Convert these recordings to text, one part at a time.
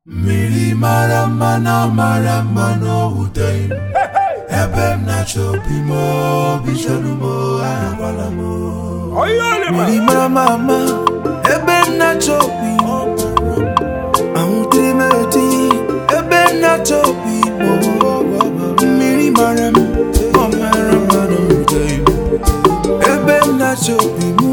mmiri mara mma na mara mma n'owuteghị m ebe m na-achọ obi m obi chọrọ m ahụkwala m mmiri mara mma mma ebe m na-achọ obi m ahụtere m eti ebe m na-achọ obi m mmiri mara m ọ mara mma n'owuteghị m ebe m na-achọ obi m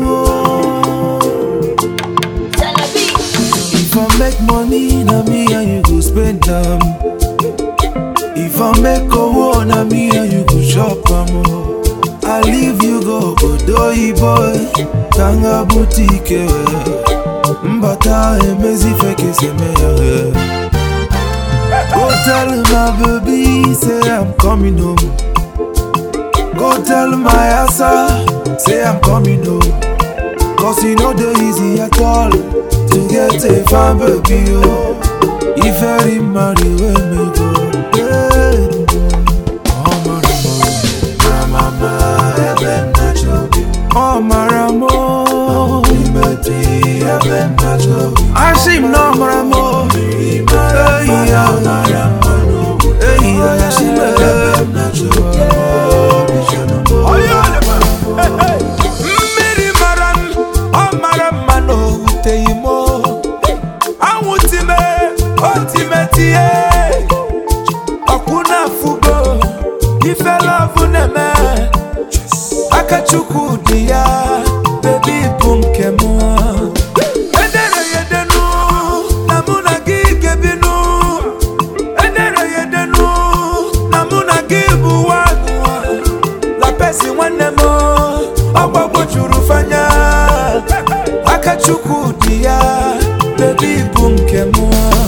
If I make money, na me and you go spend am. If I make owo, na me and you go chop am. oh. I leave you go Odoyi boy, Tanga boutique. Mbata emezi feke seme ya. Go tell my baby, say I'm coming home. Go tell my asa, say I'm coming home. Cause you know the easy at all To get a fine baby oh If I marry when me go yeah. Oh maramo mama ebe m na-achọ obi m Oh maramo imeti ebe m na-achọ obi m Ashim no maramo mmiri mara Hey mma na ya mara mma n'owuteghị Hey ya Ashim ebe m na-achọ obi m obi chọrọ m Mmiri mara m, ọ mara mma na o wuteghị m o. Anwụ time, o time tie ọkwụ na-afụgo ife lọvụ na-eme aka chukwu dị ya bebi bụ nke m edere ya edenu na mụ na gị ga-ebinu edere ya edenu na mụ na gị bụ nwanụ la pesi nwanne m ọgbagbo juru fanya aka chukwu dị ya bebi bụ nke m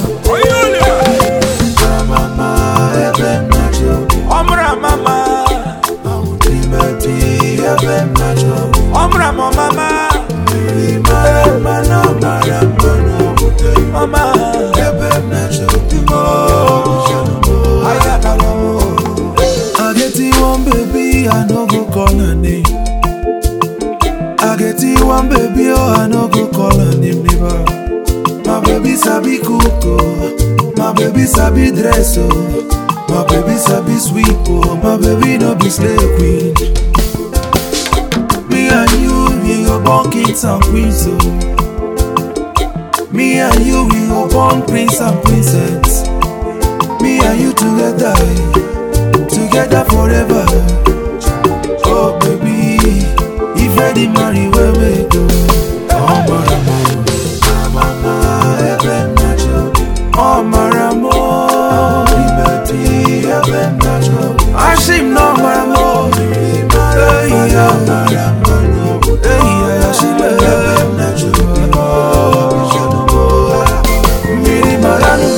mama ebe m na-achọ obi m ọmụrụ amama imeti ebe m na-achọ obi m ọmụrụ amamama mmiri mara mma na mara mma n'owuteghị m mama ebe m na-achọ obi m obi chọrọ m aya dara m I get you one baby, I no go call her name. I get you one baby, oh, I no go call her name never. My baby sabi cook, oh. My baby sabi dress, oh. My baby sabi sweep, oh. My baby no be slave queen. Me and you, we go born kings and queens, oh. Me and you, we go born prince and princess. Me and you together, together forever. Oh baby, if I did marry, where we go? Oh maramo, mama, even natural. Oh maramo, liberty, even natural. Ashim no maramo, hey ya, maramo, hey ya, Ashim even natural. Miri marano